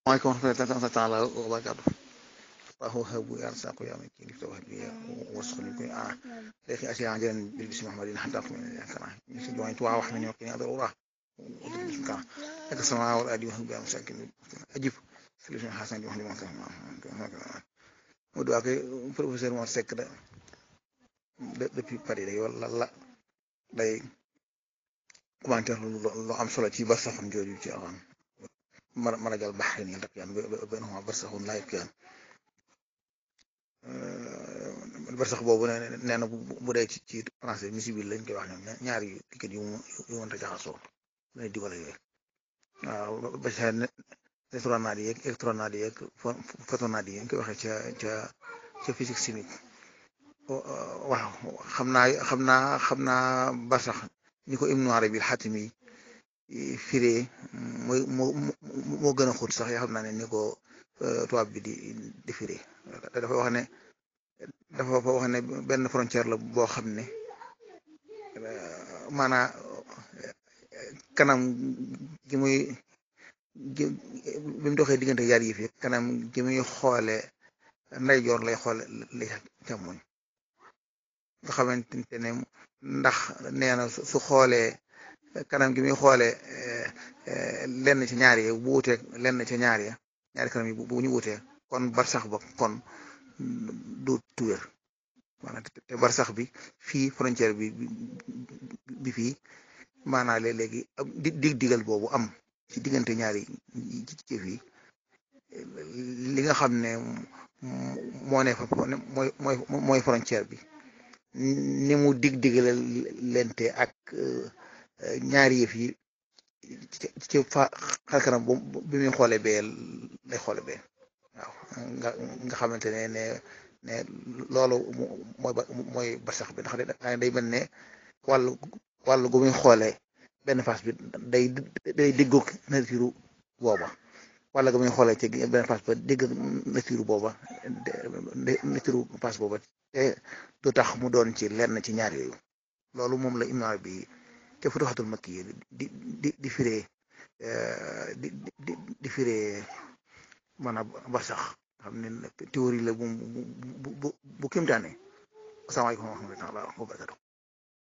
وعليكم ورحمة الله تعالى وبركاته الله هب يرزق يا من كيف توهبي وصل لكم آه لكن أشياء عجلا بالبسم محمد حتى أقوم من الكرام يسجد وعين توعى وحمني وقني أضرورا ودرب بسم كرام لك السماء والأرض وهب يا مساكن أجيب سلسل حسن جوحن لما كان ودعا كي professeur Mor Seck da depuis Paris day wala la day commentaire lu am solo ci bar saxam jooju ci alxam مرج البحرين يلتقيان بينهما برزخ لا يبقيان barsax boobu nee na bu dee ci ci français misibil lañ koy wax ñoom ñaari ticket yu yu mënta jaxasoo lay digale yooyu waaw ba ca électronade yeeg électronade yeeg photonade yi ñu koy waxee ca ca ca physique chimique waaw xam naa xam naa xam naa barsax ni ko Ibnu Arabi al-Xaatimi firee mooy moo moo gën a xóot sax yaa xam naa ne ni ko tubaab bi di di firee dafa wax ne dafa wax ne benn frontière la boo xam ne maanaa kanam gi muy gi bi mu doxee diggante yaar yi fi kanam gi muy xoole ndeyjoor lay xoole li càmmoñ nga xamante ne ndax nee na su xoolee kanam gi muy xoolee lenn ci ñaar yi bu wuteeg lenn ci ñaar ya ñaari kanam yi bu ñu wutee kon barsax ba kon du tuwér maanaam te barsax bi fii frontière bi bi fii maanaam léegi dig digal boobu am ci diggante ñaari ci fii li nga xam ne moo ne fa mooy mooy mooy frontière bi ni mu dig digale lente ak ñaari yëf yi ci fa xarkanam bi muy xoole bee lay xoole bee waaw nga nga xamante ne ne ne loolu mooy mooy barsax bi ndax day mel ne wàllu wàllu gu muy xoole benn face bi day day déggoog nature booba wala gu muy xoolee ci benn face ba dégg nature booba nature face booba te du tax mu doon ci lenn ci ñaar yooyu loolu moom la Ibn Arabi te Futuhatul Makki yi di di di firee di di di firee maanaam barsax xam ne théorie la bu bu bu bu kimtaane asalaamaaleykum wa rahmatulah wa barakatuh